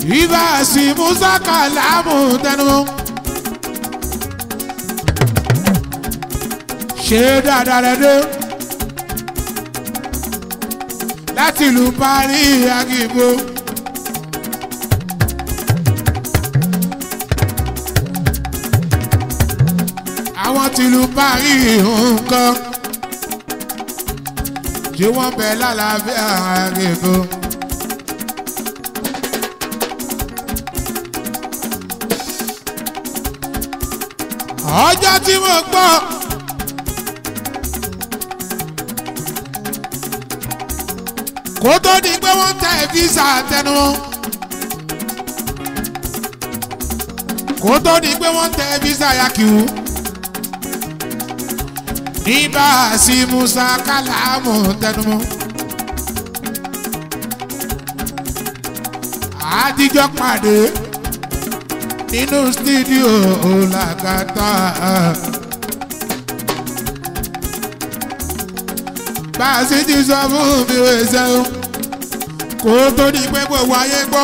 ibà sí musa kàlámù tẹnumọ́. ṣe dáadáa rẹ dé láti ìlú paris akíbo. àwọn tìlú paris nǹkan ṣé wọ́n bẹ̀ lálàáfíà akíbo. ọjọ́ tí mo gbọ́. kó tó di pé wọ́n tẹ físà tẹnu wọn. kó tó di pé wọ́n tẹ físà yakiwu. níbà sí musa kálámù tẹnu wọn. àtijọ́ pàdé nínú stídíò làgàtà. bá a sì ti sọ fún mi ò ṣe o kó tó di pé gbogbo ayé gbọ́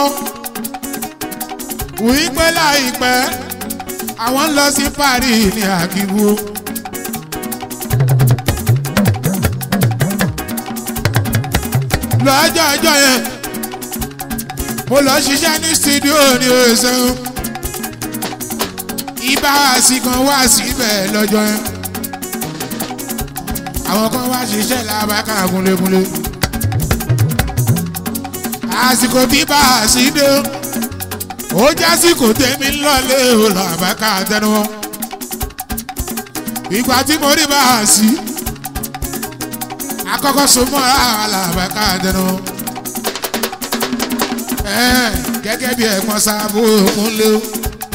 wípé láìpẹ́ àwọn ń lọ sí Paris ní àkíwú. lọ́jọ́ ọjọ́ yẹn mo lọ ṣiṣẹ́ ní studio ní ọ̀sẹ̀ o ibà àsìkàn wá síbẹ̀ lọ́jọ́ yẹn àwọn kan wá ṣiṣẹ́ làbákà gúnlégúnlé àsìkò tí bá a sí dé ó jásìkò tèmi lọ́lé o làbákà tẹnuwọ́ ìgbà tí mo rí bá a sí akọ́kọ́ so mọ́ làbákà tẹnuwọ́ gẹ́gẹ́ bí ẹ̀gbọ́n sábò kúnlé o.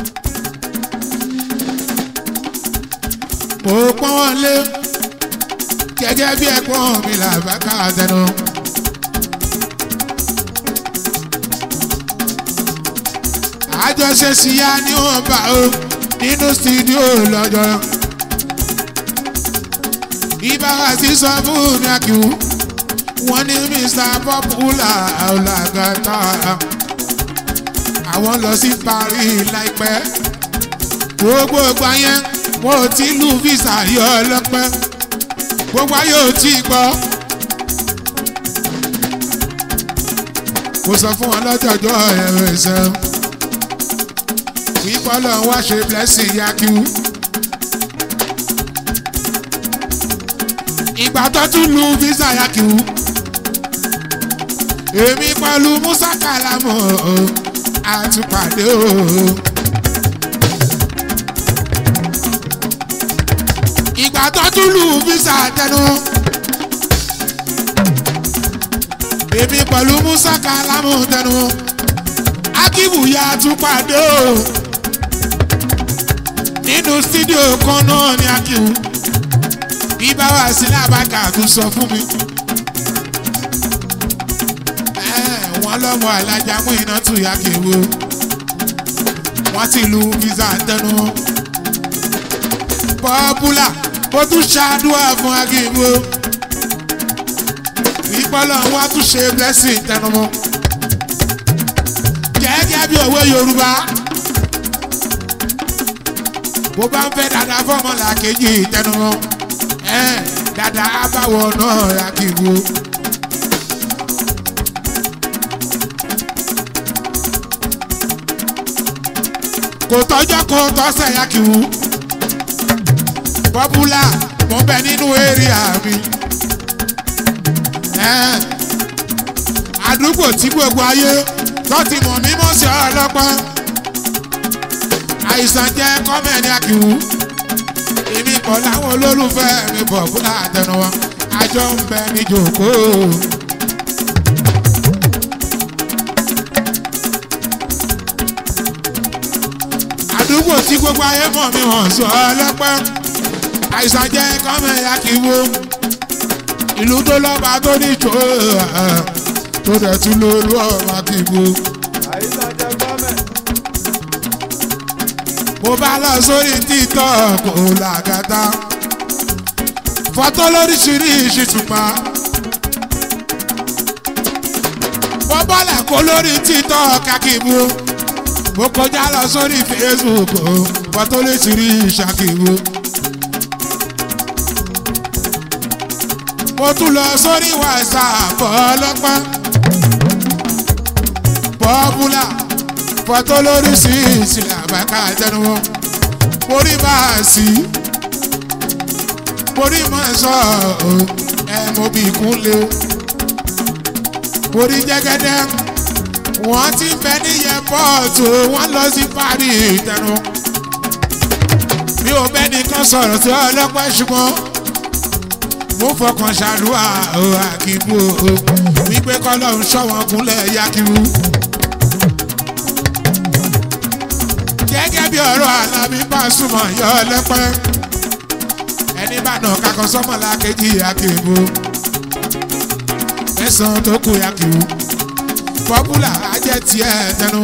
mo pọ́n wọn lé gẹ́gẹ́ bí ẹ̀gbọ́n mi làbákà tẹnu. àjọṣe síyá ni wọ́n bá o nínú sídíò lọ́jọ́. ìbára ti sọ fún mi àkìwú wọ́n ní Mr Popular ọ̀làgàtà àwọn lọ sí Paris láìpẹ́ gbogbo ìgbà yẹn wọn ò tí lu visa yọ ọlọ́pẹ́ gbogbo ayé ò tí gbọ́. kò sọ fún wọn lọ́jọ́jọ́ ẹ̀rọ ẹ̀sẹ̀ wípọ́ lọ wá ṣe blessing yakiu. ìgbà tó tún lu visa yakiu. èmi pẹ̀lú musa kalamu àtúpàdé o. ìgbà tó tún lu visa tẹnu. èmi pẹ̀lú musa kalamu tẹnu. akíbù ya tún pàdé o. nínú sídíò kan náà ni akíbù. bíbá wà sí làbàkà tún sọ fún mi. wọ́n lọ́mọ alájà mú iná tù ya kéwu. wọ́n ti lu visa tẹnu. pọ́pùlà ó tún ṣàdúrà fún akíbù ìpọ́lọ̀ wa tún ṣe blessing tẹnumọ́. gẹ́gẹ́ bí òwe Yorùbá bó bá ń fẹ́ dada fọ́mọ làkejì tẹnumọ́ ẹ̀ dada abáwọ̀ náà akíbu. kò tọ́jọ́ kò tọ́sẹ̀ yakiwu Popular mo bẹ nínú area mi àdúgbò tí gbogbo ayé tó ti mọ̀ mímọ́ sí ọlọ́pàá àìsàn jẹ́ kọ́mẹ̀ní àkìwú èmi kọ́ láwọn olólùfẹ́ mi bọ̀ fúnra àtẹnuwa àjọ ń bẹ ní jòkó. àdúgbò tí gbogbo ayé mọ̀ mí hàn sí ọlọ́pàá àìsàn jẹ́ kọ́mẹ̀ní àkìwú ìlú tó lọ́ba tó ní ìjọ tó dẹ̀ tún lóru ọ̀rọ̀ àkìgbò. mo bá lọ sórí títọ́ kò làgàtà fọ́tò lóríṣiríṣi tùpá. mo bọ́lẹ̀ kó lórí títọ́ kákìbú mo kọjá lọ sórí facebook o wọ́n tó lè ti rí ìṣàkìbú. mo tún lọ sórí whatsapp ọlọ́pàá pọ́pùlà fọ́tò lórí sí ìsìlẹ̀ àbáká àtẹnuwọ́ mo rí báàsì mo rí máa sọ ọ ẹ mo bí ìkúnlẹ̀ o mo rí jẹ́gẹ́dẹ́ wọ́n ti bẹ ní yẹpọ́ọ̀tù wọ́n lọ sí parí ìtẹnu mi ò bẹ́ẹ̀ nìkan sọ̀rọ̀ sí ọlọ́pàá ṣùgbọ́n mo fọkàn ṣàdúrà o àkìbú o wípé kọ́lọ́run ṣọ́wọ́n kúnlẹ̀ yakiru. gẹ́gẹ́ bí ọ̀rọ̀ alábí Pasuma yọ ọlẹ́pẹ́ ẹni bá nà kakọ sọ́mọ́lá kejì yakiru mẹ́sàn-án tó kù yakiru pọ́pùlà ajẹ́ tiẹ̀ tẹnu.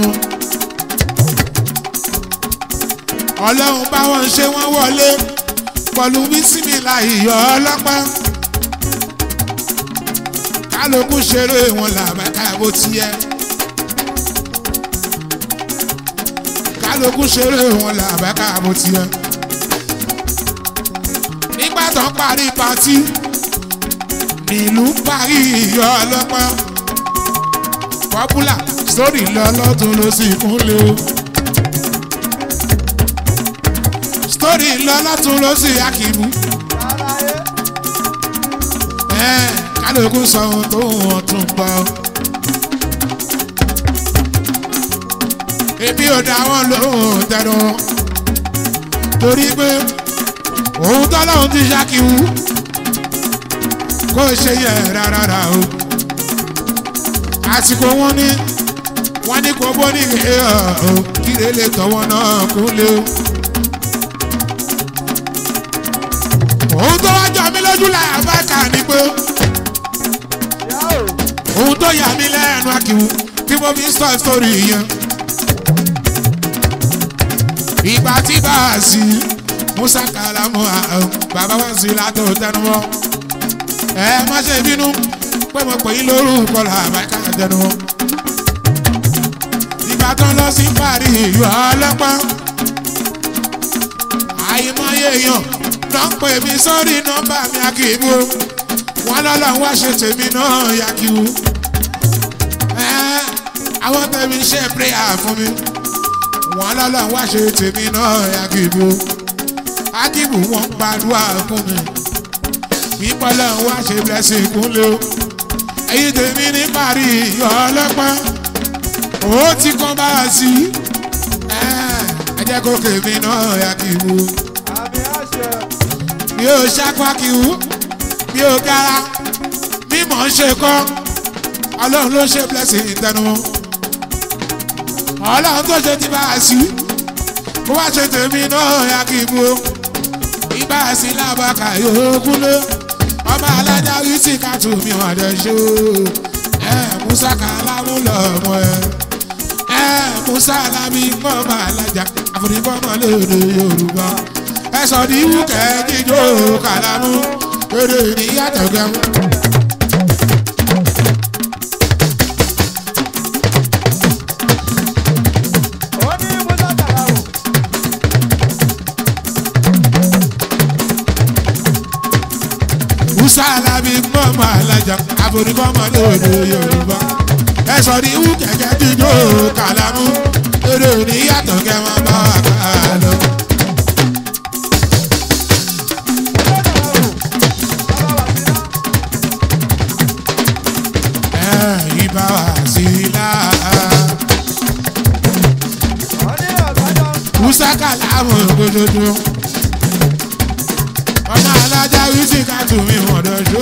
ọlọ́run báwọn ṣe wọ́n wọlé pọ̀lú bísímìlà ìyọ̀ ọlọ́pàá kálukú ṣeré wọn làbàkà bó tiẹ̀ kálukú ṣeré wọn làbàkà bó tiẹ̀ nígbà tó ń parí patí nílùú parí ìyọ̀ ọlọ́pàá popular story lọ lọ́tún ló sì kúnlẹ̀ o. story lọ lọ́tún ló sì akíbu. kálukú sọ ohun tó wọ́n tún gbọ́. èmi ò dá wọn lóhùn tẹnu torí pé òun tọ́lọ́hún ti ṣàkíwú kó ṣe yẹ rárá o àsìkò wọn ní wọn ní kò bó ní ìhè ọ kíre lè tọwọ́ náà kú lé o. òun tó wá jọ mí lójú láyà bá kà ní pé òun tó yà mí lẹ́nu akíwú tí mo fi ń sọ sórí yẹn. ìgbà tí bá a sí musa kalamu bàbá wa sí látò tẹnumọ́ ẹ má ṣe bínú pé mo pè yín lórúkọ làbáká jẹnu. ìgbà tán lọ sí parí ìlú ọlọ́pàá. àìmọye èèyàn ló ń pè mí sórí nọ́mbà mi akíbu. wọ́n lọ́lọ́ wá ṣe tèmi náà yakiwu. àwọn tẹ̀mí ṣe prayer fún mi. wọ́n lọ́lọ́ wá ṣe tèmi náà yakibu. akíbu wọ́n gbàdúrà fún mi. ìpọ́lọ́ wá ṣe blessing kúnlẹ̀ o ẹyin tèmi ní parí ọlọ́pàá ó ti kàn bá a sí ẹ jẹ́ kó kèmí náà yá kí n wo mi ò ṣàpá kí n wo mi ò gara mi mọ̀ ń ṣe kọ́ ọlọ́run ló ṣe blessing tẹnu ọlọ́run tó ṣe ti bá a sí kó wá ṣe tèmi náà yá kí n wo ibà sí lábàkà yóò kúlé ọba alájà yìí sì ká tù mí wọn dẹ ṣó ẹ musa kàlámù lọmọ ẹ ẹ musa alábí mọmọ alájà àforífọmọ lóde yorùbá ẹ sọ ní wúkẹ jíjó kàlámù eré níyàtọ̀ gẹmú. musa alábí mọmọ alájà àforífọmọ lóde yorùbá ẹ sọ ní wúkẹ jíjó kàlámù eré níyàtọ̀ gẹmú bá wà ká lọ. ìbá wá sí ilá. Musa kàlámù gbódòdó. Ọmọ alájà wíṣí ká tù mí mọ̀dọ̀ ṣó.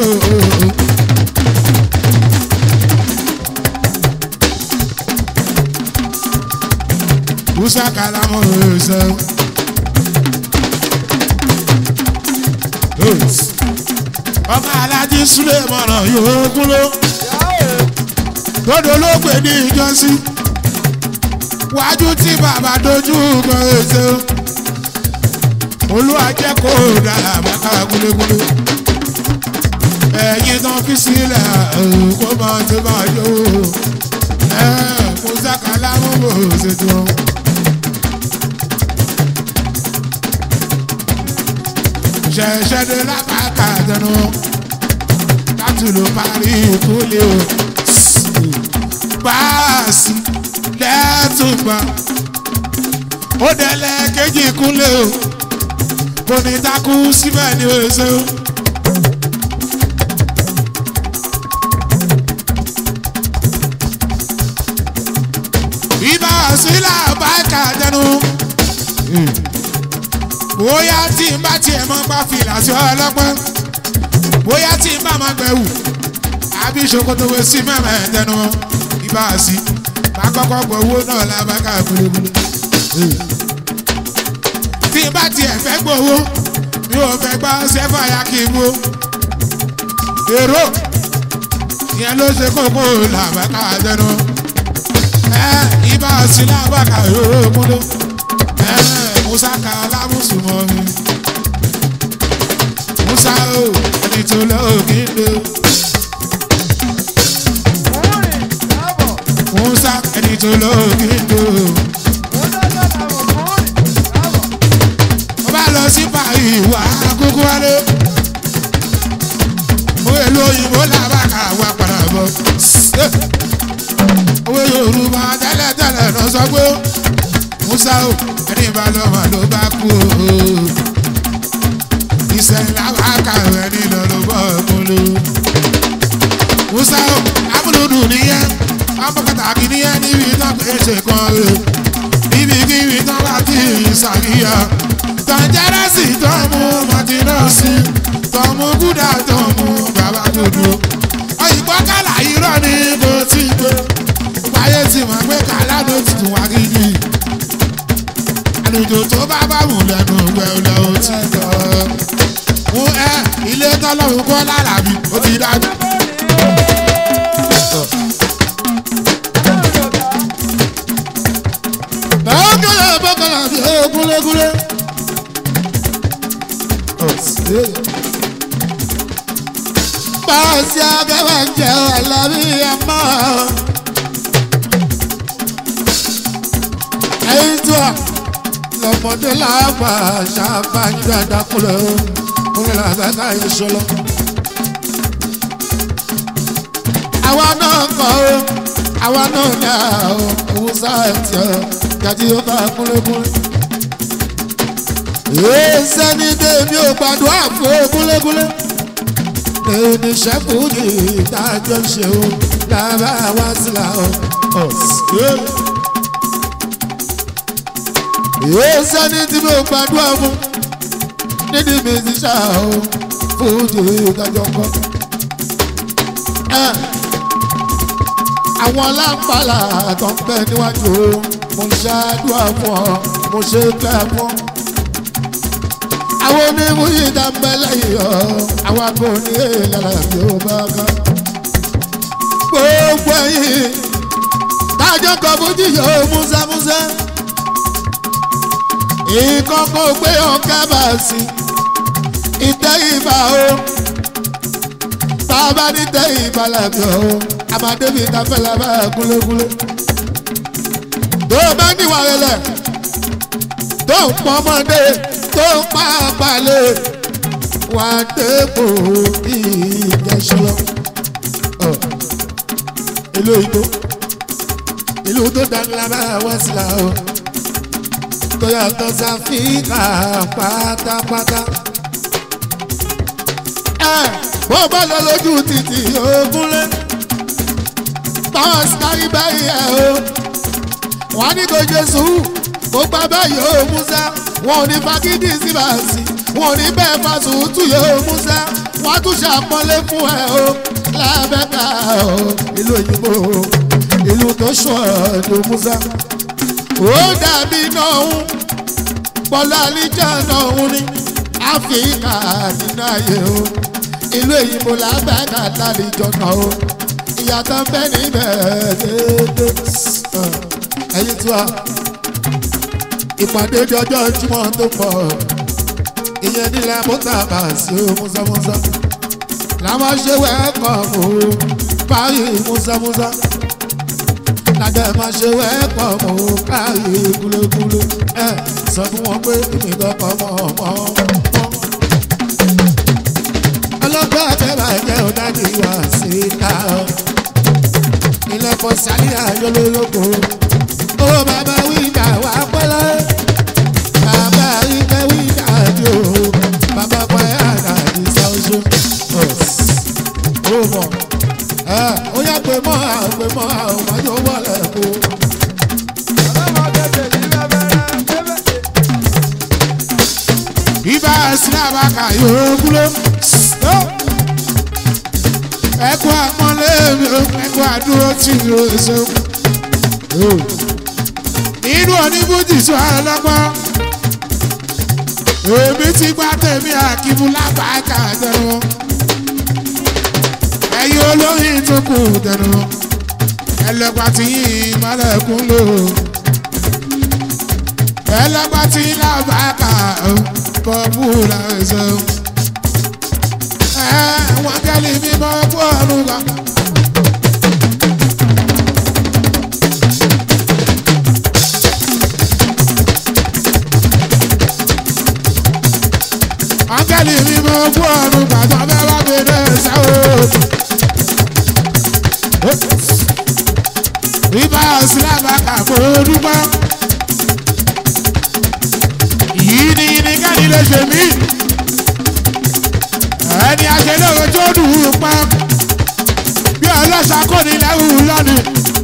Musa kàlámù ṣe. Ọmọ alájí Súlẹ̀ mọ̀nà yóò kúrò lọ́dọ̀ ló pè ní ìjọsí wájú tí bàbá dojú kan èso olúwa jẹ́ kó dára bàkà gúlégúlé ẹ̀yin tán fi sílẹ̀ kó máa ti máa yó musa kalamu bò ṣètò. ṣẹ̀ṣẹ̀ dé lápákà tẹnu láti ló parí ìkúlẹ̀ o. báàsì lẹ́tùgbà ó dẹ̀lẹ̀ kejì ìkúlẹ̀ o. kò ní takú síbẹ̀ ní oṣù. ibà sílà báàkà tẹnu bóyá tí n bá tiẹ̀ mọ́ gbá fìlà sí ọlọ́pẹ́ bóyá tí n bá máa gbẹ̀wù àbí ṣòkòtò wẹ̀ sí mẹ́mẹ́ tẹnu ibà sí máa kọ́kọ́ gbọ́ owó náà lábàkà gbólógbóló. tí n bá tiẹ̀ fẹ́ gbowó mi ò fẹ́ gbá sẹ́fà ya kí n wo èrò ìyẹn ló ṣe kókó làbàkà tẹnu ẹ ibà sí làbàkà yòó múlò ẹ musa ka alámùsùn mọ́ mi musa o ẹni tó lọ òkè lò musa ẹni tó lọ òkè lò ó bá lọ sí parí wà kúkú wálé owó èlò òyìnbó làbàkà wà padà bọ̀ owó yorùbá tẹ́lẹ̀tẹ́lẹ̀ náà sọ pé musa o ẹni bá lọ́mọ ló bá kú o ìṣẹ̀lẹ̀ àbáka rẹ̀ nílò ló bọ́ ọkùnrin musa o amúlùdù nìyẹn ọmọ pàtàkì nìyẹn níbi tán pé ṣe kan o níbi kíbi tán bá ti ṣàríyá tàǹjẹ́rẹ́sì tó mú mọ̀tínọ́ọ̀sì tó mú gúdà tó mú bàbá dúdú òyìnbó kálá irọ́ ni kò tí ì gbé wáyé tí mọ̀ pé kálá ló ti tún wá gidi àlejò tó bá bá wù lẹ́nu gbẹ̀lẹ̀ ó ti tọ́. Mú ẹ ilé tọ́lọ́run kọ́ lálàbí ó ti dájú. Bọ́kẹ́lẹ̀ bọ́kẹ́lẹ̀ àti gúlégúlé. Báàsì akẹ́wà jẹ́ ọ̀làbí ẹ̀mọ́. Ẹyin tó a lọmọdé làbà ṣàbàjọ àdàkùnlé kúnlẹ̀ làbẹ́ká yẹn ṣọlọ. àwa náà kọ́ ọ́ àwa náà ní àwọn òwúsà ẹ̀tì ọ̀ jáde ó bá kúnlẹ̀kúnlẹ̀. èsẹ́ ní tèmi ò gbàdúrà fún kúnlẹ̀kúnlẹ̀. èmi ṣẹ́kù ní ìdájọ́ ṣe o lábẹ́ àwa sílá ọ̀ ọ̀sẹ̀ yóò sẹ́ni tí mo gbàdúrà fún nídìí mi ti ṣá o fúdì ìdájọ́ kọ́. àwọn lápàlà tó ń bẹ níwájú mo ṣàdúrà fún ọ mo ṣe pẹ́ fún ọ. àwọn onímúyí dàmbẹ́ lẹ́yìn ọ àwọn àgbò ní ìlànà tí ó bá ká. gbogbo ẹ̀yìn tájọ́ kọ fújì yóò músẹ́músẹ́ ìkọ́kọ́ gbé ọ̀gá bá sí ìtẹ́ ìbà o bàbá ní tẹ́ ìbà làbí o àmàdébí ìtafẹ́ làbá kúlékúlé tó o bá níwà rẹlẹ̀ tó ń pọ́n ọmọdé tó ń pa àpàlẹ̀ wà á dépò ìjẹsọ́lọ́ ìlú ìgbó ìlú tó dání lábẹ́ wá sí la o tó yàtọ̀ sáfíkà pátápátá. ẹ bó bá lọ lójú títì ògúnlé báwọn sáré báyìí ẹ o wọn ní kò jésù kó gbá báyìí ó músá wọn ò ní fagídí síbàsí wọn ò ní bẹ́ẹ̀ fásitì yóò músá wọn tún ṣàpọ́nlé fún ẹ o lábẹ́ka o ìlú òyìnbó ìlú tó ṣọ́ ọ̀dọ̀ músá ó dàbí náà ń bọ́lá níjà náà ń ní áfíríkà nínú ayé o ìlú èyìnbó làbẹ́ka lálejò náà o ìyàtọ̀ ń bẹ níbẹ̀ déédéé ẹ̀yin tí wa ìpàdé di ọjọ́ ìjùmọ̀ tó pọ̀ ìyẹn nílẹ̀ mọ́tà bá sí o músámúsá làwọn ṣe wẹ́ẹ̀kọ̀ mọ́ báyìí músámúsá kájọ máa ṣe wẹ́pọ̀ mọ́ káyé gúlégúlé ẹ sọ fún wọn pé èmi kọ́kọ́ mọ́ ọmọ mọ́. ọlọ́gbọ́n àtẹ̀bà jẹ́ ọ̀dájú wá sí ká ọ. ilẹ̀ pọ̀ sálíà yọlọ́lọ́kọ. owó bàbá wíjà wà pẹ́lẹ́. bàbá wíjà wíjà jò. bàbá pààyà àdàdì sáwọ́sọ. ó mọ̀ ó yá pé mọ́ àwọn pé mọ́ àwọn májò wọlé kó. ibà sílábàkà yóò kúló. ẹkú àpọ́nlé mi ò ẹkú àdúró tì mí ò ṣe. inú oníbùjì sọ ọlọ́gbọ́n. èmi ti gbá tèmi àkíbù lábàákà dẹnu. ẹ̀yin olóyin tó kù dẹnu. ẹlẹ́gbàá tí yín mọ́lẹ̀kùn lò. ẹlẹ́gbàá tí lábàákà pọ́pùlà ẹ̀sẹ̀. ẹ wọ́n kẹ́lí mi mọ́ kú ọ̀run kan. Ángẹ́lì mi mọ kú ọ̀run bàtà bẹ́ẹ̀ bá bèrè ẹ̀sẹ̀ o. Ibà sílábàkà kò dúpẹ́. Yìí ni ní kẹ́ni lè ṣe mí. Ẹni àṣelóore tó dùn ún pa. Bí ọlọ́ṣà kò ní lẹ́wù lọ́nu.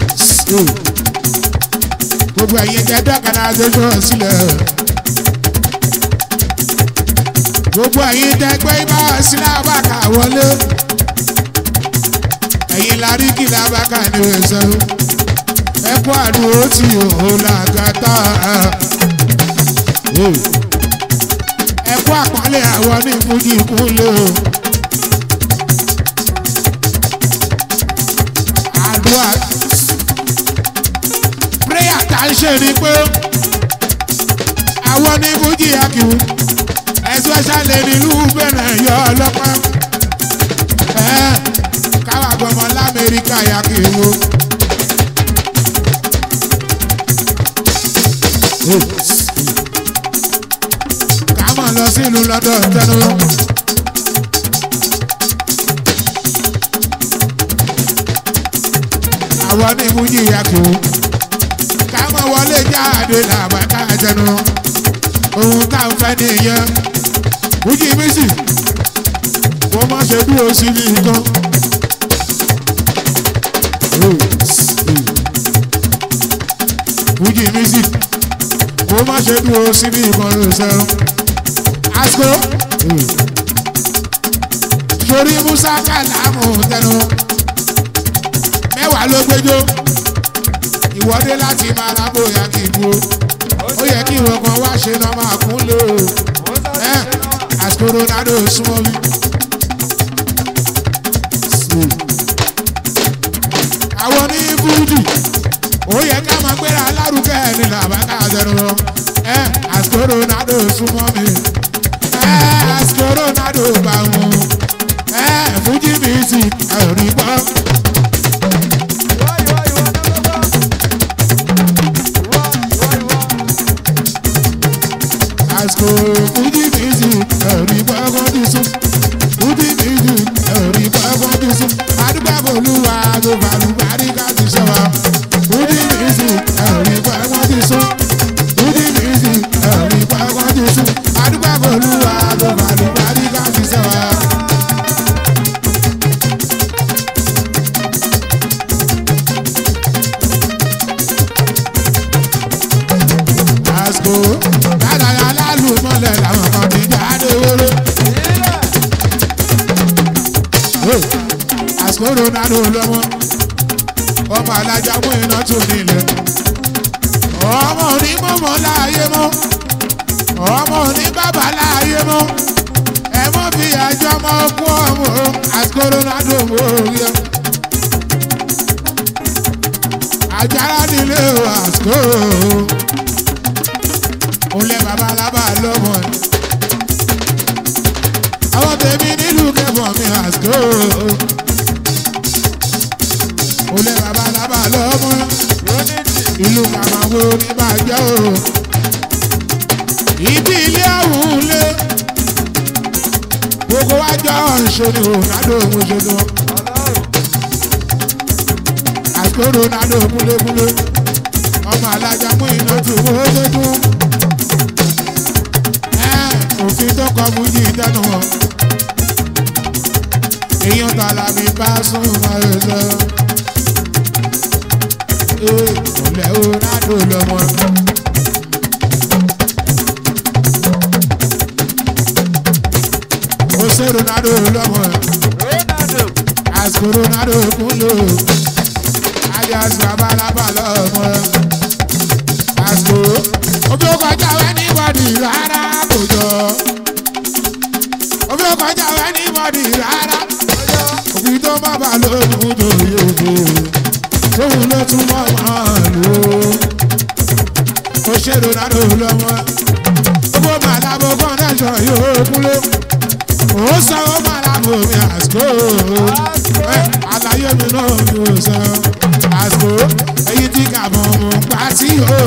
Gbogbo ẹ̀yin jẹ́ dọ́kànlá ṣoṣo sílẹ̀ gbogbo ẹ̀yin dẹgbẹ́ ibà sílábàkà wọlé ẹ̀yin laríkì lábàkà ní ẹ̀sẹ̀ ẹ̀kọ́ àdúró tí ò làgàtà ẹ̀kọ́ àpọ́nlé àwọn ní fújì kúnlẹ̀ o. àdúrà prayer tá ń ṣe ni pé àwọn ní fújì akíwú especially nílùú bẹ̀rẹ̀ yọ ọlọ́pàá ẹ̀ káwá gbọmọ lamẹ́ríkà yà kí n wo. kámọ̀ lọ sílùú lọ́dọ̀ tẹnu. àwọn ní fújì yà kí o kámọ̀ wọlé jáde làbàtà tẹnu ohun tá n fẹ́ nìyẹn fújì mísì wọ́n má ṣe dúró sí ní nǹkan. fújì mísì wọ́n má ṣe dúró sí ní nǹkan ṣe. àsìkò sórí musa kàlámù tẹnu mẹ́wàá ló gbẹjọ́ ìwọ́dé láti máa lábòyà kì í dúró ó yẹ kí ìwọ kan wá ṣe náà máa kún lò ó ẹ àsìkò ronaldo súnmọ́ mi. àwọn ní fújì ó yẹ ká máa gbéra lárugẹ ní làbákà àjẹrò lọ ẹ àsìkò ronaldo súnmọ́ mi ẹ àsìkò ronaldo bá wọn ẹ fújì mi ti ẹ̀rí gbọ́. àsìkò fújì music ẹ̀rí pẹ́ẹ́kọ́ ti sùn fújì music ẹ̀rí pẹ́ẹ́kọ́ ti sùn àdúgbò olúwa tó balùbárí ká ti ṣe wa fújì music ẹ̀rí pẹ́ẹ́kọ́ ti sùn fújì music ẹ̀rí pẹ́ẹ́kọ́ ti sùn àdúgbò olúwa tó balùbárí ká ti ṣe wa. àsìkò dáadáa lálù mọ́lẹ̀ làwọn kan ti jáde wóró. àsìkò ronaldo lọ́mọ ọmọ alájà mú iná tó nílẹ̀. ọmọ òní mọ́mọ́ láàyè mọ́ ọmọ òní bàbá láàyè mọ́ ẹ mọ́ fi àjọ ọmọ kú ọmọ àsìkò ronaldo wò rí ọ. àjàrà nílé o àsìkò olè babalaba lọ́mọ ẹ̀. àwọn tèmi nílùú kẹfọ́ mi àsìkò. olè babalaba lọ́mọ ẹ̀. ìlú kàmáwó oníbàjẹ́ o ibi ilé ọ̀hún lé gbogbo wájọ ìṣòro ronaldo ìmúṣodo àsìkò ronaldo kúlékúlé ọmọ alájà mú iná tó owó tó dún òfin tó kọ fújì tẹnu wọn èèyàn tààlà mi bá sún ọ̀rẹ́ sọ ọ̀lẹ́ ronaldo lọ́mọ. ó ṣe ronaldo lọ́mọ àsìkò ronaldo kún lò alias babalaba lọ́mọ àsìkò omi ò kọjá wẹ́ ní bọ́dì rárá kò jọ omi ò kọjá wẹ́ ní bọ́dì rárá òbí tó má bà lóhùn tó yóò tóun ló tún mọ́ máa lò ó ṣe ronaldo lọ́mọ gbogbo màlábò kọ́ńdẹ́sọ̀ yóò kúló ó sọ ó màlábò mi àsìkò àlàyé mi náà ni ó sọ àsìkò èyí tí kàbọ̀ mọ̀ pàtí o.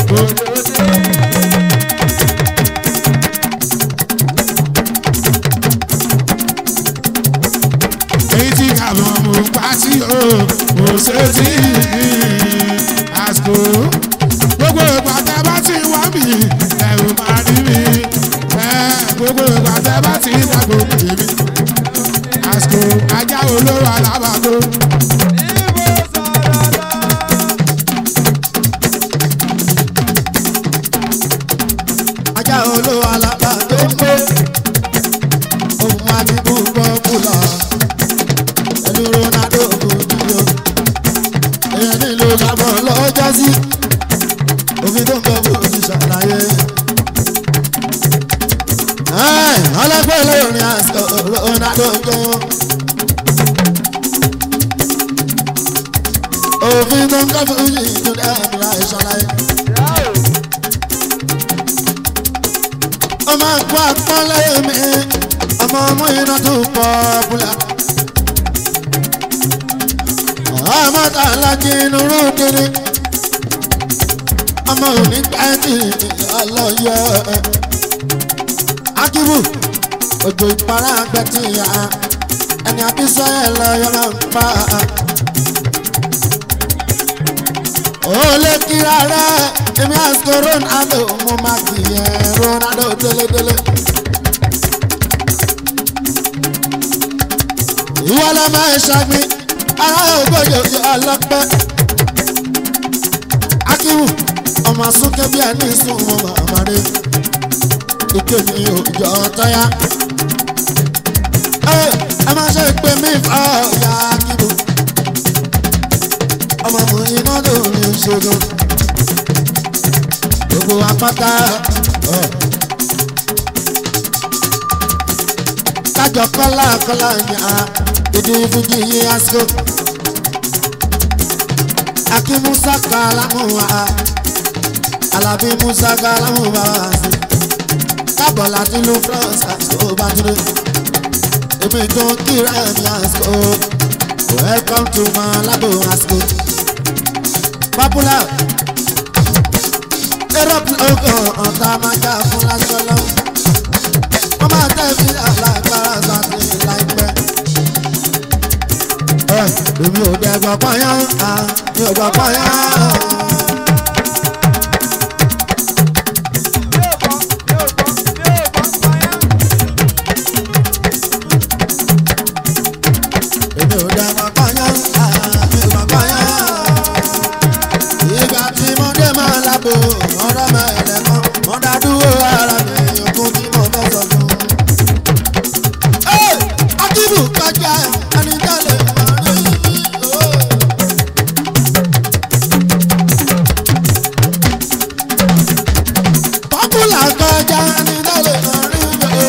èyí tí kàbọ̀ mọ̀ pàtí o. kò ṣe tí àsìkò gbogbo ìgbà tẹ bá ti wá mi ẹ̀rù máa rí mi gbogbo ìgbà tẹ bá ti dàgbò pè mí àsìkò ajá olówó alábàgò. ajá olówó alábàdó ń gbé ohun àdìbò pọ́pùlà pẹ̀lú ronaldo òdìyó èèyàn nílò sábọ̀ lọ́jọ́ sí òfin tó ń bọ̀ bó ti ṣàlàyé. ọlọ́pẹ́ lórin àṣọ ronaldo jọ. òfin tó ń kọ́ fún yìí tó dẹ́ àmì àìṣàlàyé. ọmọ àgbọ̀ àpọ́nlé mi ọmọ ọmọ iná tó pọ̀ bùlà. ọmọ tààlà kí inú rú kiri ọmọ òní pẹ́ẹ́tì ọlọ́yẹ. akíbù òjò ìpara àgbẹ̀tì yá ẹni àbísọ́ ẹ̀ lọ́yọ́ máa ń pa. ó lè kíra rẹ̀ èmi àsìkò ronaldo mo máa kì í ẹ̀ ronaldo délédélé. ìwọ lọ máa ń ṣàgbìn ara ògbójò ọlọ́pẹ́. akíwù ọmọ súnkẹ́ bí ẹni sùn mọ́ màmá rẹ̀ ike mi ò jọ tọ́yá. ẹ ẹ má ṣe pé mi fà ọ̀yà akíwù ọmọ mo iná lórí ìṣòro gbogbo apáta kájọ kọ́lá kọ́lá ní a ìdí fújì yí aṣọ akí musa kàlámù wa alábí musa kàlámù wa wá sí kábọ̀ láti lu france àṣọ bá dúró èmi tó kíra ní àṣọ welcome to malabo àṣọ popular europe logo ọ̀tá máa jà fún lásọlọ wọ́n máa tẹ̀ sí alágbára sáté láìpẹ́. ẹ èmi ò dẹ̀ gbọ́ pọ́nyán mi ò gbọ́ pọ́nyán. èmi ò dẹ̀ gbọ́ pọ́nyán mi ò gbọ́ pọ́nyán. ìgbà tí mo dé máa lábò ọ̀rọ̀ mẹ́rẹ̀ kan mo dá dúró ara mi òkú tí mo fẹ́ sọ fún. Ẹ́, akíbù kọjá ẹni tẹ́lẹ̀ máa rí i. Pọ́pùlà kọjá ẹni tẹ́lẹ̀ máa rí i.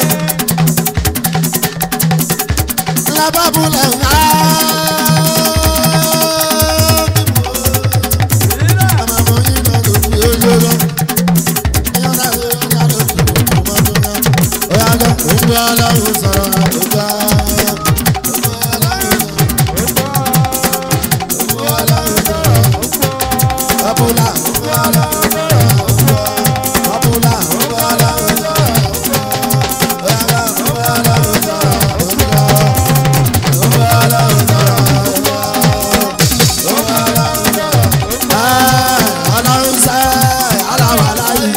Lábàbùlẹ̀ ń há. pọ́pùlà pọ́pùlà ọlọ́run sẹ́ aláwàlá yìí.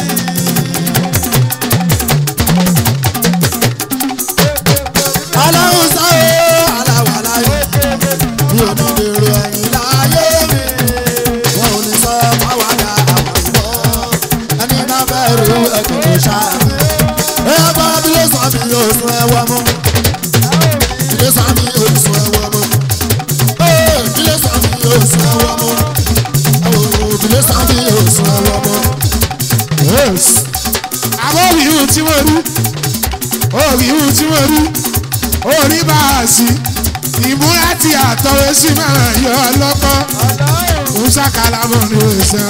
ọlọ́run sẹ́ aláwàlá yìí. mi ò ní dèrò ẹ̀yìn láyé mi. wọn ò ní sọ fáwádà àwọn ìbọn. ẹni bá fẹ́ rú ẹ̀kọ́ tó ṣá. ẹ bá abilé sọ mi yóò sún ẹwọ́ mú. ilé sọ mi yóò sún ẹwọ́ mú. ilé sọ mi yóò sún ẹwọ́ mú. ilé sọ mi yóò sún ẹwọ́ mú. àmọ́ òrìhù tí mo rí òrìhù tí mo rí orí bá a sí ìmúra tí àtọwé sí máa yọ ọlọ́kọ́ musa kalamu ni o ṣe.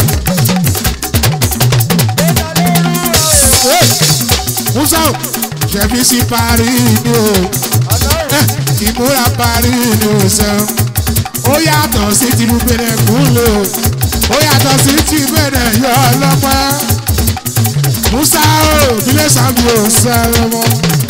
musa o ṣẹ̀fi sí parí ni o Eh, ìmúra parí ni o ṣe. ó yàtọ̀ sí tìlú bẹ̀rẹ̀ kúnlẹ̀ o ó yàtọ̀ sí ti bẹ̀rẹ̀ yọ ọlọ́pàá musa o ìdílé sàmì o sẹ́rẹ̀ mọ́.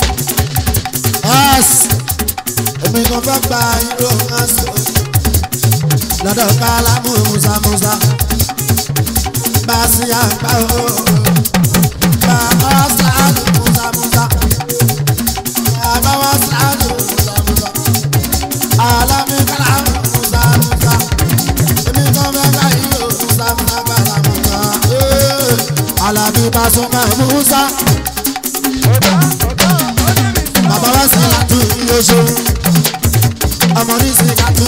Yes. Èmi kan fẹ́ gba irú aṣọ. Lọ́dọ̀ kálámù Musa Musa. Bá a sì yá gbà ó. Bá a sáàlù Musa Musa. Bá a sáàlù Musa Musa. Alámi kálámù Musa Musa. Èmi kan fẹ́ gba irú Musa Musa kálámù Musa. Alábí Pasuma Musa. Bàbá wa sí látú yóò ọmọ ní sí látú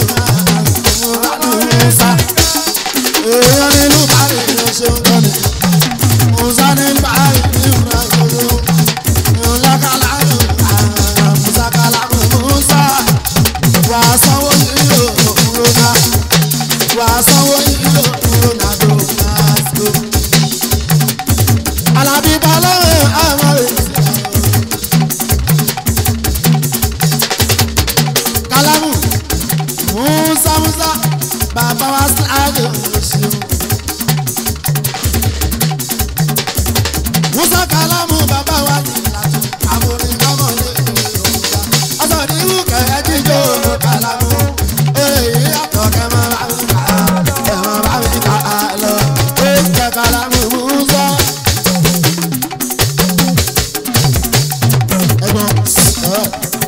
Musa. Èèyàn nílùú Bari ni ó ṣe ń tọ́ni. Musa ní Bari ní ìmúra ìṣòro. Ìrùlá kálá Musa kálá Musa. Wà á sanwó yìí ó kúrò náà. Wà á sanwó yìí ó kúrò náà tó máa tó. Alábí Balóore àwọn èsì. Kalamu Musa Musa bàbá wa síláàdì oṣù. Musa Kalamu bàbá wa ní ìlàtú àforí kọ́mọ ní Yorùbá. Ọ̀sọ̀ ní wúkẹ́ ẹjíjọ́ òun Kalamu. Èyí yàtọ̀ kẹ́ máa bá mi kà á, kẹ́ máa bá mi kà á lọ. Ó jẹ́ Kalamu Musa. Ẹ̀gbọ́n ẹ̀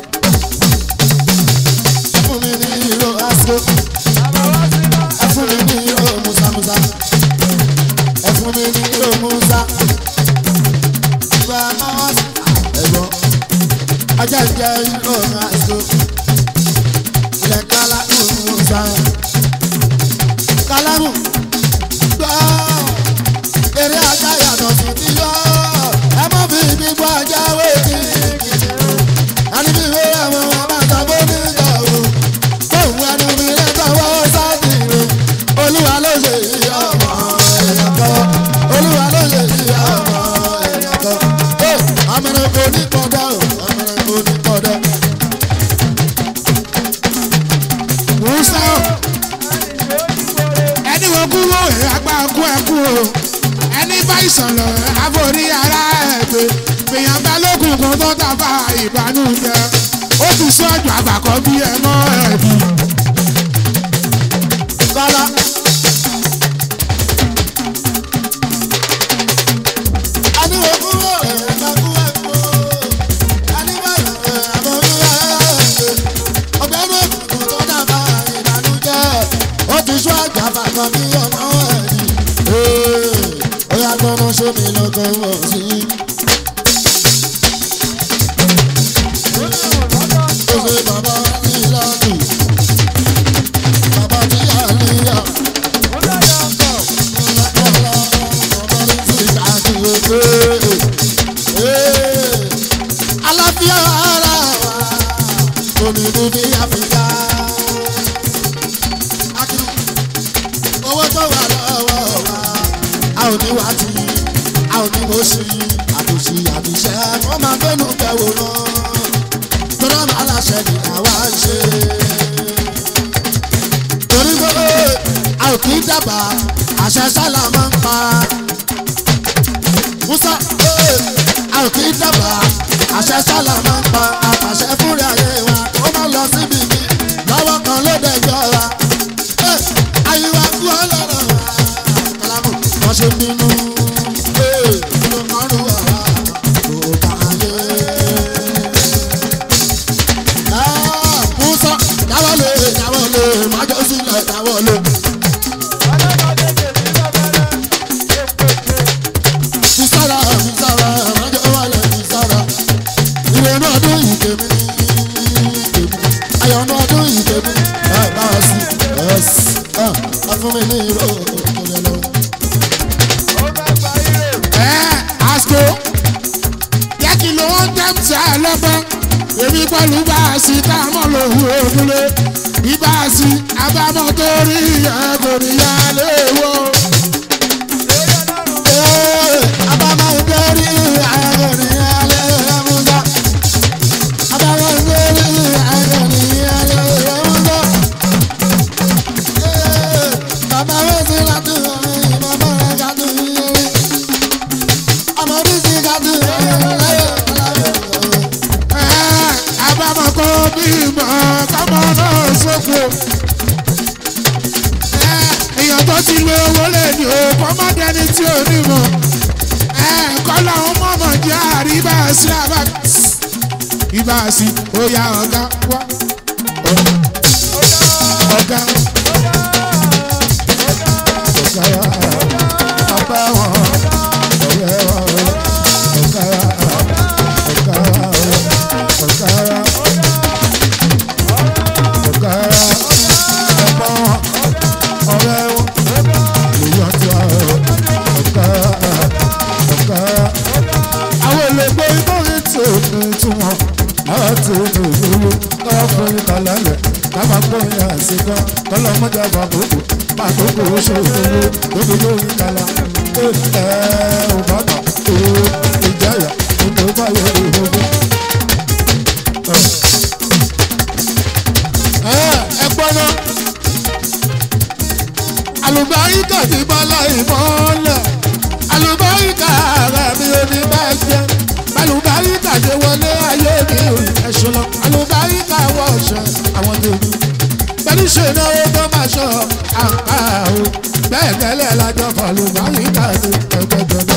fún mi ní ìró aṣọ. ẹ fún mi ní ìró musa musa. ẹ fún mi ní ìró musa. bàbá wa sí ẹ̀gbọ́n. ajá jẹ́ ìró aṣọ. ilẹ̀ kálá musa. kálámù. gbọ́ eré ajá yàtọ̀ sí ti yọ. ẹ mọ̀ bí gbígbọ́ ajá wé kí kìnìún. ẹni bí ìwé àwọn abáta bó ní ìjà o òun ẹnu mi lẹ́tọ̀wọ́ sáàdìrì olúwa ló ṣe yí ọmọ èèyàn kan olúwa ló ṣe yí ọmọ èèyàn kan ó amẹnukọ oníkọdọ amẹnukọ oníkọdọ. musa o ẹni wo kú wo ẹ agbá kú ẹ kú o ẹni bá ìsọ̀lọ̀ àforí ara ẹ̀ pé èèyàn bá lókun kan tó tàbá ìbànújẹ́ ó tún sọ́jú àgbàkọ́ bí ẹ mọ́ ẹ̀bí. kọ́lá. Adúlọ̀ kúrò ẹ̀ka kú ẹ̀kọ́. Adébáyọ̀ ẹ̀ àbọ̀dúrà ẹ̀ ọ̀gbẹ́ni òkùnkùn tó dàbà ìdánújẹ́. Ó ti ṣọ́ àjàfà kan bí ọmọ ẹ̀dì. Ó yà gbọ́dọ̀ ṣé mi lọ́kọ̀ wọ̀ sí. Ó ṣe bàbá ìlànà. Bàbá tí a níyà. Aláfíà ara wa kò ní ní ní Áfíríkà. Akíní, owó tó wà lọ́wọ́ wa, a ò ní wá tí, a ò ní mo ṣí, àbòsí àbíṣẹ́, wọ́n máa gbẹ́nu kẹwò náà. Tọ́lá máa láṣẹ ní àwa ń ṣe torí pé a ò kì í dábàá àṣẹ sálà àṣẹ sálà máa ń pa àpàṣẹ fúnra ayé wa ó máa lọ síbi mi lọ́wọ́ kan ló dẹjọ́ wa. Eh, àyíwá kú ọlọ́rọ̀ wa kálámù wọ́n ṣe bínú. Eh, inú kan rú wa wá kò bá yé. Ah, Musa dáwọ́lé dáwọ́lé májọ́ sílẹ̀ dáwọ́lé. Fisara fisara májọ́ wálé fisara. Ìwé náà dún ìkèmí ìkèmí. Ayọ̀ náà dún ìkèmí. Ẹ bá a sí ẹ̀sì. Ẹ fún mi ní ìró òkèlè lọ. ẹ àsìkò yẹ kí ló ń tẹ́mùtì àlọ́gbọ́n èmi pẹ̀lú bá a sí tá a mọ̀ lòun òkúlé ibà sí abámọ̀ tó rí ẹ̀ kò ní yá léwo. Ee, Abama ìgbérí àgọ̀nì alẹ́ Musa. Abama ìgbérí àgọ̀nì alẹ́ Musa. Ee, Bàbá rẹ̀ sí láti ọ̀rìn, bàbá rẹ̀ gàdú yẹrí. Ọmọdé sí gàdú yẹrí láyé ọ̀làwẹ̀. ẹ abámọ̀ kó bímọ kọ́mọ náà sóko. ẹ èèyàn tó ti lo owó lè ní o kọ́mọdéni tí ò ní mọ̀. ẹ kọ́lá ń mọ̀mọ̀ jẹ́ àríbá sí àbá. ibà sí ó yá ọ̀gá wá. ọ̀gá Ọba wọn, ọ̀rẹ́ wọn, ọ̀gá wa, ọ̀gá wa, ọ̀gá wa, ọ̀gá wa, ọba wọn, ọ̀rẹ́ wọn, èèyàn tí wà ó, ọ̀gá wa, ọ̀gá wa. Àwọn olùgbé ìbọ̀rin tí ò ní túmọ̀ láti inú ìlú lọ́wọ́ fún ìkàlẹ̀ ká máa gbóyin àṣekọ́ kọ́lọ́mọdé àbàbòkò máa gbogbo oṣù òṣèlú lóbi lórí kala ẹ ẹ ò bá bà ó ìjáyà nínú báyọ̀ ìhòòhò. ẹ ẹ gbọ́dọ̀ àlùbáríkà ti bá láì mọ́lẹ̀ àlùbáríkà ara mi ò ní bá jẹ́ àlùbáríkà ṣe wọlé ayé mi ò ẹ̀ṣọ́ lọ àlùbáríkà wọ̀ ọ̀ṣẹ́ àwọn tèmi pẹ̀lú ṣe náwó tó máa ṣọ àpá o bẹ́ẹ̀ tẹ́lẹ̀ lájọ fàlùbáríkà ní ẹgbẹ́jọba.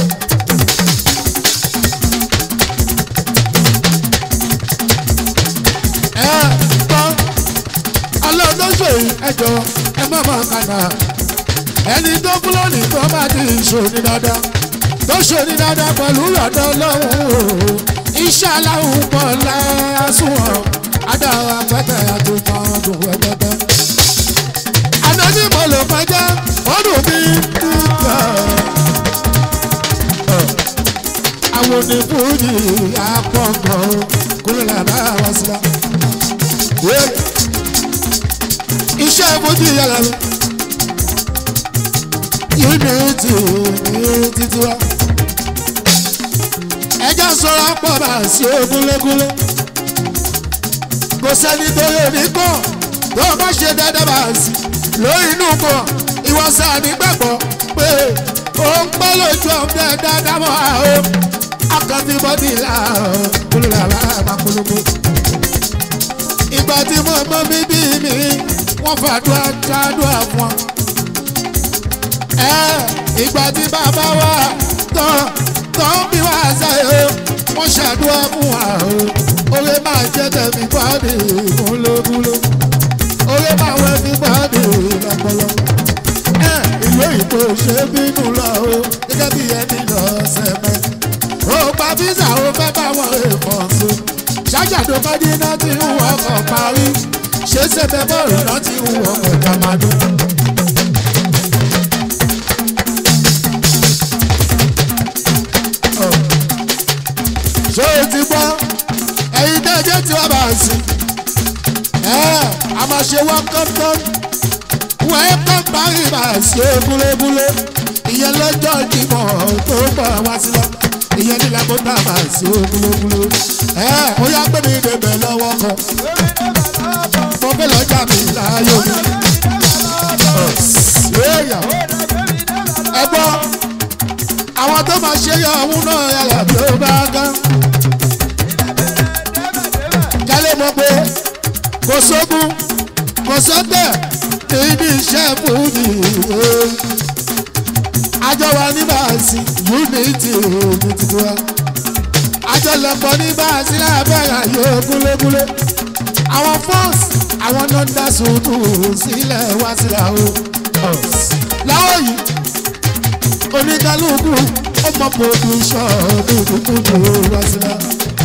ẹ gbọ́ ọlọ́dọ́sọ̀ yìí ẹ jọ ẹ má máa kàdà ẹni tó kú lónìí tó bá ti ṣòní dáadáa tó ṣòní dáadáa pẹ̀lú ọ̀dọ́ lọ́hùn-ún iṣẹ́ aláwọ̀ pọ̀ lásùnwọ̀n adára pẹ́tẹ́ àtúntàn ọdún ẹgbẹ́gbẹ́. ànájú mo lò kọjá ọdún mi dúkà. àwọn onífújì àpọ̀gbọ̀n kúrò lábá wá sílá. iṣẹ́ fújì yàrá mi. unity ní títí wá. ẹjọ́ sọ̀rọ̀ pọ̀ bá sí ogúnlégúnlé kò sẹ́ni tó yẹ ní kọ́ tó o bá ṣe dáadáa bá a sí lórí inú kọ́ ìwọ sáàní gbàgbọ́ pé ó ń pẹ́ lójú ọ̀bẹ dáadáa mọ́ àó akọ́tí bọ́dì là ó kúlùlà bá a máa polówó. ìgbà tí mo mọ mi bí mi wọ́n fàdúrà dáadúrà fún ọ. ẹ ìgbà tí bàbá wa tán tán bí wàá sáyé wọ́n ṣàdúrà fún wa o oore máa jẹ́ tẹ̀mí pàdé múlòmúlò oore máa wẹ́ fi pàdé lọ́pọ̀lọ́. ẹ ìlú òyìnbó ṣe bínú lọ o gẹ́gẹ́ bí ẹni lọ sẹ́mẹ́. ó gba fíìsà ó fẹ́ bá wọn èèmọ̀ so. ṣájà tó bá dé náà ti ń wọkọ̀ parí ṣé sẹ́fẹ̀ bọ́ọ̀lù náà ti ń wọkọ̀ jàmánú. ṣé o ti gbọ́ ẹ̀yin tẹ́ jẹ́ tí wọ́n bá ń sìn. ẹ a máa ṣe welcome talk welcome parí máa ṣe gúlégúlé ìyẹn lọ́jọ́ ìdìbò tó bọ̀ wá sílẹ̀ ìyẹn ní làbọ́tà máa ṣe gúlégúlé. ẹ ó yá gbé mi débẹ̀ lọ́wọ́ kan mo fẹ́ lọ́jà mi láàyò mi. ẹ gbọ́ àwọn tó máa ṣe yọ ọ̀hún náà yàrá bí ó bá gán. kò sógun kò sọ́tẹ̀ níbi iṣẹ́ fújì àjọ wa ní báàsì unity ní tiwa àjọ lọ́pọ̀ ní báàsì lábẹ́rẹ́ yóò gúlégúlé àwọn fọ́ọ̀sì àwọn náà ń dá sùúrù sílẹ̀ wá sílẹ̀ o láwọ̀ yìí oníkálukú ọmọ pòdùsọ̀ dúdúdúdú wá sílẹ̀.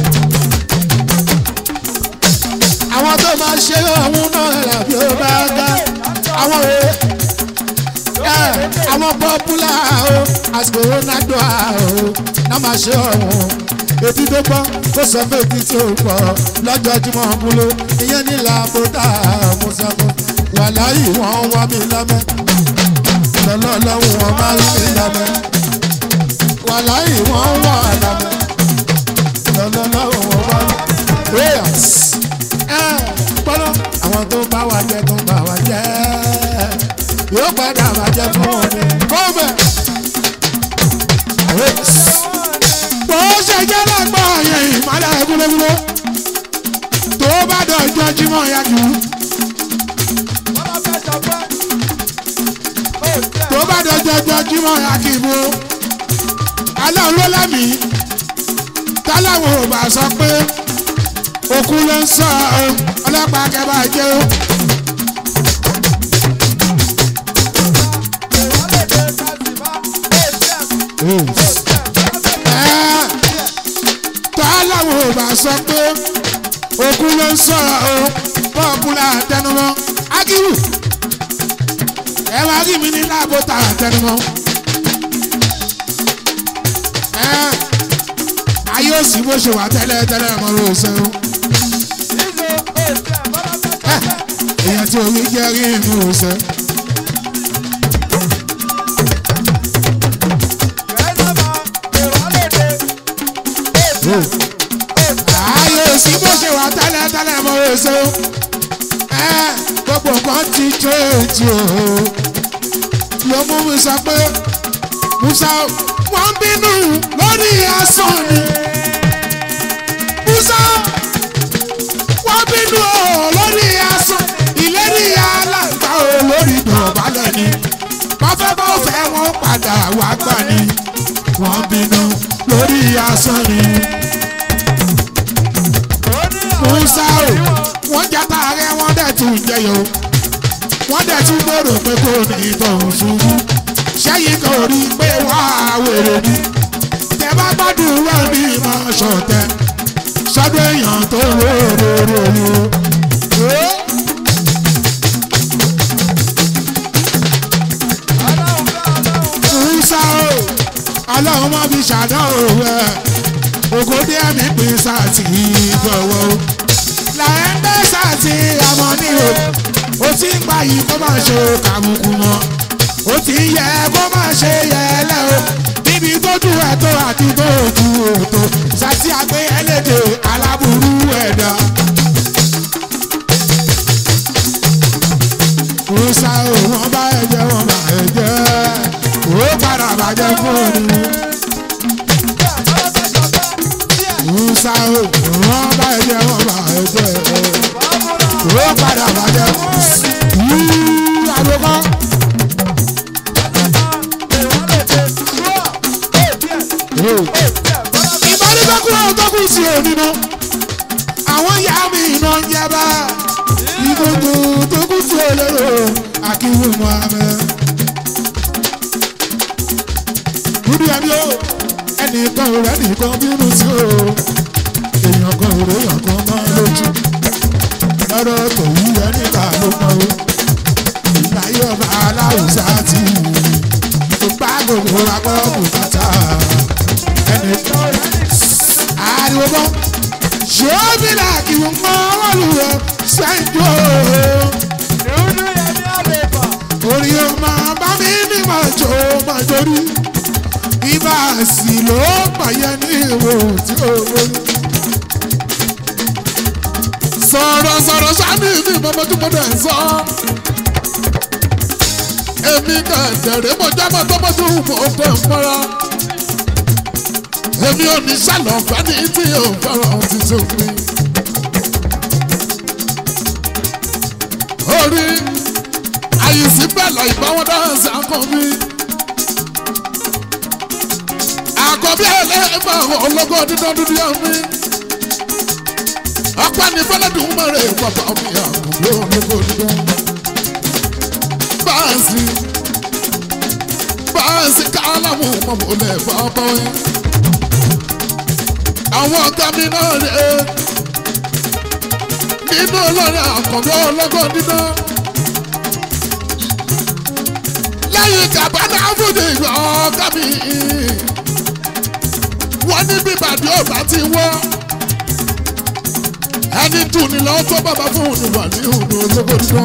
àwọn tó máa ṣe ọ̀hún náà làbí ó bá dá àwọn rèé ẹ àwọn pọ́pùlà o àsìkò ronaldo o náà máa ṣe ọ̀hún etí tó gbọ́ kó sọ fún etí tí ó pọ̀ lọ́jọ́ jùmọ̀ múlò ìyẹn ní làbótà mùsàmù wàláyé wọn wá mi lámẹ́ lọ́lọ́lọ́hún wọn máa ń mi lámẹ́ wàláyé wọn wà lámẹ́ lọ́lọ́lọ́hún wọn máa ń prayers ẹ gbọ́dọ̀ àwọn tó bá wà jẹ́ tó bá wà jẹ́ yóò padà bàjẹ́ fún wọn ni kọ́ọ̀bẹ̀. bó ṣe jẹ́ lágbọ́ yẹn ìmọ̀lẹ̀ gúlégúlé tó bá dọ̀jọ́ jímọ̀ ya jù tó bá dọ̀jọ́ jímọ̀ ya kì í bó aláwọ̀ ló lámì táláwọ̀ ò bá sọ pé òkú ló ń sọ ọ́ ọlọ́pàá kẹfà jẹ́ ó. táláwọ̀ ò bá sọ pé òkú ló ń sọ ọ́ pọ́ọ̀kúlà àtẹnumọ́ ágírù ẹ wá rí mi ní láàbò tà àtẹnumọ́. ayé òsì bó ṣe wà tẹ́lẹ̀ tẹ́lẹ̀ mọ́ ló ṣe o. èèyàn tí orí jẹ́ rí inú ṣe. ayé òsì bó ṣe wà tẹ́lẹ̀ tẹ́lẹ̀ mọ́ ló ṣe o. gbogbo nǹkan ti jó èjì o. ló mú mi sọ pé musa wọn bínú lórí asán ni. musa wọn bínú o lórí asán ìlérí aláǹgbá o lórí dọ̀bálẹ̀ ni. bọ́fẹ́ bọ́fẹ́ wọn padà wá gbà ni. wọn bínú lórí asán ni. musa o wọn jata rẹ wọn dẹ̀ tún jẹyọ wọn dẹ̀ tún gbèrò pé kò ní ìtọ̀hún ṣubú sẹ́yìn kò rí pé wá wèrè ni tẹ bá gbádùn rẹ ní ìmọ̀ ṣọ̀tẹ̀ sọ́dọ̀ èèyàn tó róróró ni o. Musa o, ọlọ́run má fi ṣàdánwò rẹ̀, ògòdì ẹ̀mí pín sáàtì ìgbọ̀wọ́. Làyẹn gbé sáàtì àmọ́ ní o, ó ti ń gbà yìí kó má ṣe kàbùkù mọ́ ó ti yẹ kó má ṣe yẹ lẹ o níbi tó dùn ẹ tó àti tó ju òtò sàtì àgbé ẹlẹ́dẹ̀ aláburú ẹ̀dá. Musa o wọn bá ẹ̀jẹ̀ wọn bá ẹ̀jẹ̀ ó padà bàjẹ́ fún mi. Musa o wọn bá ẹ̀jẹ̀ wọn bá ẹ̀jẹ̀ ó padà bàjẹ́ fún mi. Àlùkò. ìbánigbẹ́kúrò ọ̀tọ́kù sí òní náà àwọn ìyá mi iná ń jẹ bá ìgbòho tó kù sí olóró akíwù muhammed. dúdú ẹni o ẹnìkan ò rẹ́ nìkan bínú sí o èèyàn kan ò réyàn kan mọ́ lójú lọ́rọ̀ tòun ẹni ká ló mọ́ o ìgbáyé ọba aláwùsá ti wù gbá gbogbo agbọ́ bùkátà ẹni ariwo bọ́ ṣọ́bìnà kì í mọ ọlùwẹ̀ sẹ́ńdó orí ọmọ bá mi ní màjò màjòrí ibà sì ló pààyẹ ní ìwò tí ó wọlé. sọ̀rọ̀ sọ̀rọ̀ sani ní mọ́mọ́túmọ́tò ẹ̀ sọ. èmi kàn tẹ̀rẹ̀ mọ́jámọ́ tọ́mọ́tò mọ́ fẹ́ mọ́ra èmi ò ní sàlọ̀ fẹ́ni tí ò fẹ́ràn títún mi. àyè síbẹ̀ lọ ìbáwọn dáhùnsì àkànbí. àkànbí ẹlẹ́ẹ̀mọ̀ ológo dídán dúdú yá mi. ọ̀pá ní fọlọ́dún mọ̀rẹ́ ìwọ̀pá mi àkànbí ológo dídán. báàsì báàsì kálámù mọ̀mọ́lẹ̀ bàbá wẹ̀. àwọn ọ̀gá mi náà rèé nínú olórin àkànbí ológo dídán lẹ́yìn kàbánà fúnni ìgbà ọ̀gá mi. wọ́n ní bíbàdí ọ̀bá ti wọ́. ẹni tù ní lọ́wọ́ tó bàbá fún òun wà ní òun olóko dídán.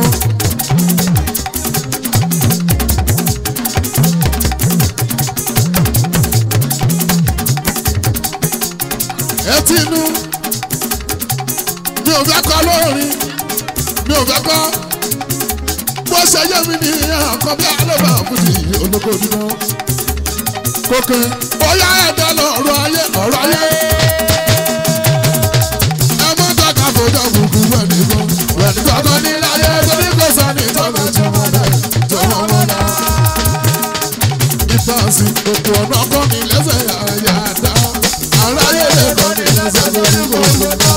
etí inú mi ò fẹ́ kọ́ lórin mi ò fẹ́ kọ́ bó ṣe yé mi ní àkọ́bí alẹ́bà fújì olóko dúró. kókè bóyá ẹ̀dá lọ̀rọ̀ ayé ọ̀rọ̀ ayé. ẹ mú tọ́ka fòjọ́ kùkù wẹ̀nì kan wẹ̀nì kankan nílẹ̀ ayé torí kò sani tọ́ka tí wọ́n dá tó wọ́n wọ́n dá. ìfàsí òkú ọ̀nà kọ́ mi lẹ́sẹ̀ àyà dá. aráyé lè kọ́ mi lẹ́sẹ̀ torí kò kò dá.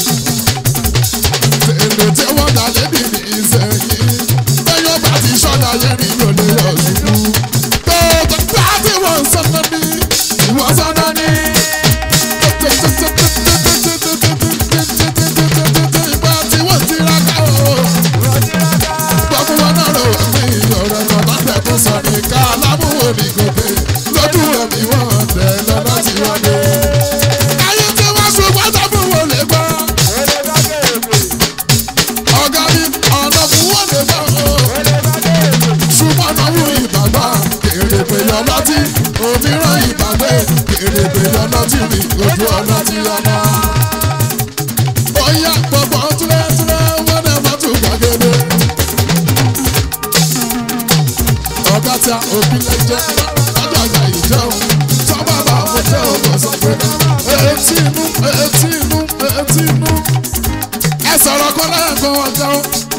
tèlè tí wọ́n dá lédi ní ìsẹ̀yìn bẹ́yọ̀ bá ti ṣọ́dá yẹn ní ìrọ̀lẹ́ ọ̀ṣùnkú. tó tó bá ti wọ́n sọ́nà ní ìwọ́n sọ́nà ní. ìgbà tí wọ́n ti ra ká o. gbọ́dọ̀ wọn náà rò wá ní ọ̀rọ̀ kan bá tẹ̀kún sọ ní ká lábúwò ní gòkè lójú ẹ̀mí wọn tẹ̀ lọ́nà tí wọ́n dé. ayé tí wọ́n ṣùgbọ́n tó fún wọn lè gbọ́. ọ̀gá mi ọ̀nà fún wọn lè gbọ́ ṣùgbọ́n náwó ìbàgbà kèrè pé ọlọ́tí òmíràn ìbàgbé kèrè pé ọlọ́tí rí ojú ọlọ́tí ọmọ. bóyá gbọ̀gbọ̀ túlẹ̀túlẹ̀ wọ́n náà má tún gbàgede. ọ̀gá tí a òbí lẹ́jọ́ lọ́jọ́ àgbà ìjẹun sọ́mọ́ bá mo jẹ́ òkò sọ pé etí inú etí inú etí inú ẹ sọ̀rọ̀ kọ́ lẹ́ẹ̀kan ọjọ́.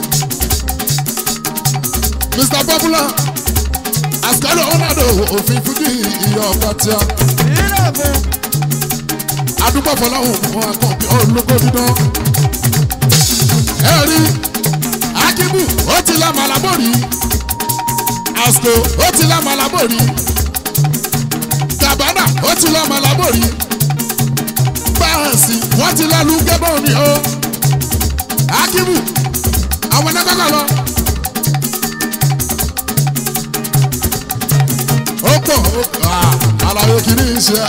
Mr. Popular àsìkò ọ̀nàdò òfin fújì ìyá ọ̀gá tí a. adúgbò fọláhùn fún akọ̀bí olóko dídán. ẹ rí akíbù ó ti la màlábòrí àsìkò ó ti la màlábòrí gàbánà ó ti la màlábòrí báàsì wọ́n ti la lu gẹ́bọ̀n ni o akíbù àwọn ẹ̀dá kọ́kọ́ lọ. ó pọ̀ àlàyé kìíní ṣe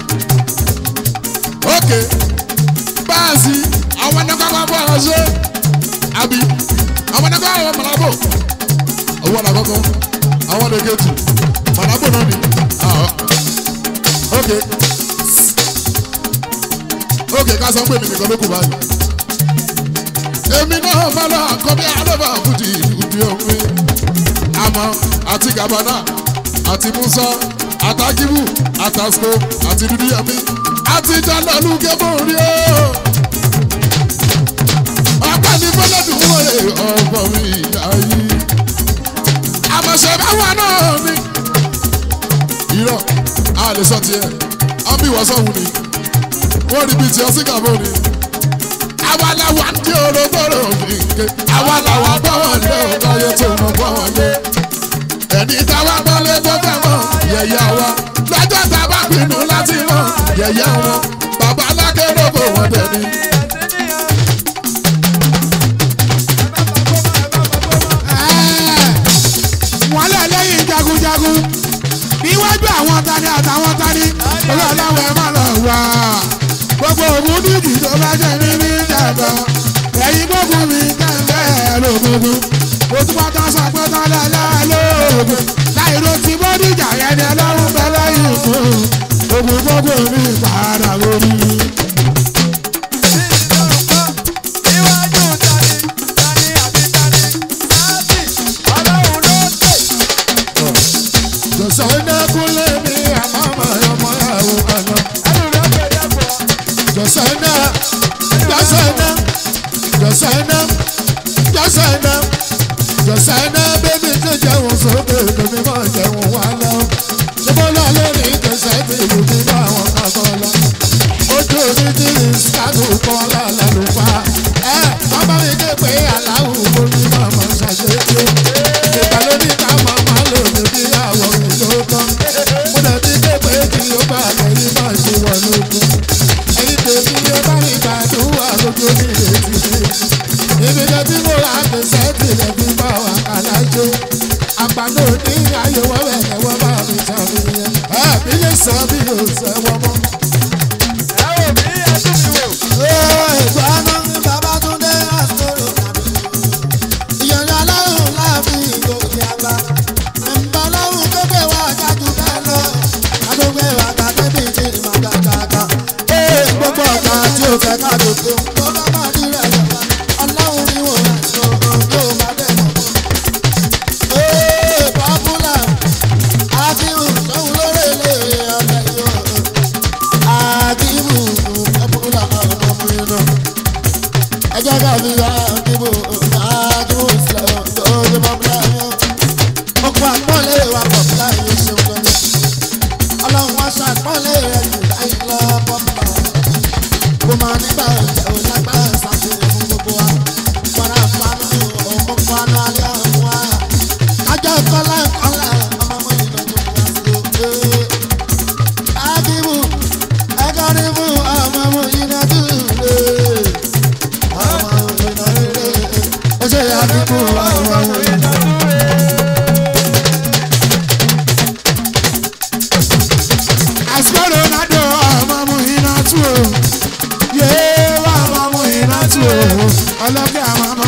ókè báàsì àwọn ẹnìkankan bọ̀ ọ́ ṣe àbí àwọn ẹnìkankan àwọn mọ̀lábò owó àlàkọ́kọ́ àwọn ẹnìkejì mọ̀lábò náà ni ókè ókè ká sọ pé mi nìkan ló kù báyìí èmi náà má lọ àkọ́bí àdọ́bà fújì ìdí omi àmọ́ àti gàbánà àti musa àtàkìbù àtàsíkò àti dúdúyẹmí àti jalalu gẹ́bọ̀rí o. ọ̀pẹ ní bọ́lẹ́dùn wọlé ọ̀pọ̀ mi ayé. àmọ̀ṣẹ́ báwa náà ni. irọ́ a lè sọ tiẹ̀ àbí ìwọ sọ̀hún ni wọ́n rí bíi tiẹ̀ sí gàbọ̀ ni. àwa làwa ń di orogoro òfìǹkè àwa làwa bọ́ wọn lé ọ̀gá yẹn tó mọ̀ bọ́ wọn lé ẹni táwa mọ́lé tó fẹ́ mọ́ yẹ̀yẹ́ wa lọ́jọ́ tá a bá pinnu láti mọ̀ yẹ̀yẹ́ wọn bàbá alákẹ́rọ̀bọ̀ wọn dẹni. wọ́n lẹ̀ lẹ́yìn jagunjagun níwájú àwọn tani àtàwọn tani olú ọlọ́wọ́ ẹ má lọ wá gbogbo ògùn dídì tó bá jẹ́ ní ní ìjàmbá ẹ̀yin gbógun mi kẹ́ńtẹ́ lógungun o tún bá tán sọ pé tán lẹ́lẹ́ lóògùn láìro tí bódìjà yẹn ni ọlọ́run bẹ lẹ́yìn fún ògùn gbogbo mi padà lórí. jọ̀sọ̀nà kúnlẹ̀ mi àmọ́mọ́ ọmọ ẹ̀wù kaná. jọ̀sọ̀nà jọ̀sọ̀nà jọ̀sọ̀nà jọ̀sọ̀nà jọ̀sọ̀nà bébí lójú ní ìrètí mi ibi tó tí mo rà gbèsè tilẹ̀ fi bá wa kàlá jó àgbàdo ní ayé wọ́n bẹ̀rẹ̀ wọ́n bá mi sọ mi yẹn ẹ̀ bí lè sọ bí yóò sọ wọ́n mọ́. Ẹjẹ́ ká fi ra kíbo, àdúró sílẹ̀ lójú bọ́bílà yẹn ọkọ̀ àpọ́nlé wa pọ̀ láì ó ṣeun lọ́dẹ. ọlọ́run aṣọ àpọ́nlé rẹ̀ jù láì lọ pọ́pọ́. kó máa nígbà ìjà ò lágbára ṣàtìlẹ̀ fún gbogbo wa. wàrà fanú ọmọ fanú alẹ́ ọ̀hún wa. kájọ kọ́lá kọ́lá ọmọ mọ́ ìdánwò wá sí òkè. ágímù ẹ̀kọ́ ní fún ọmọ mọ́ ìdánwò lé. ọmọ ìdánwò lé. ó ṣe ágímù ọmọ mọ́ ìdánwò lé. àsìkò ronaldo ọmọ mu iná tú o yéé wà ọmọ mu iná tú o ọlọ́kẹ́ àwọn ọmọ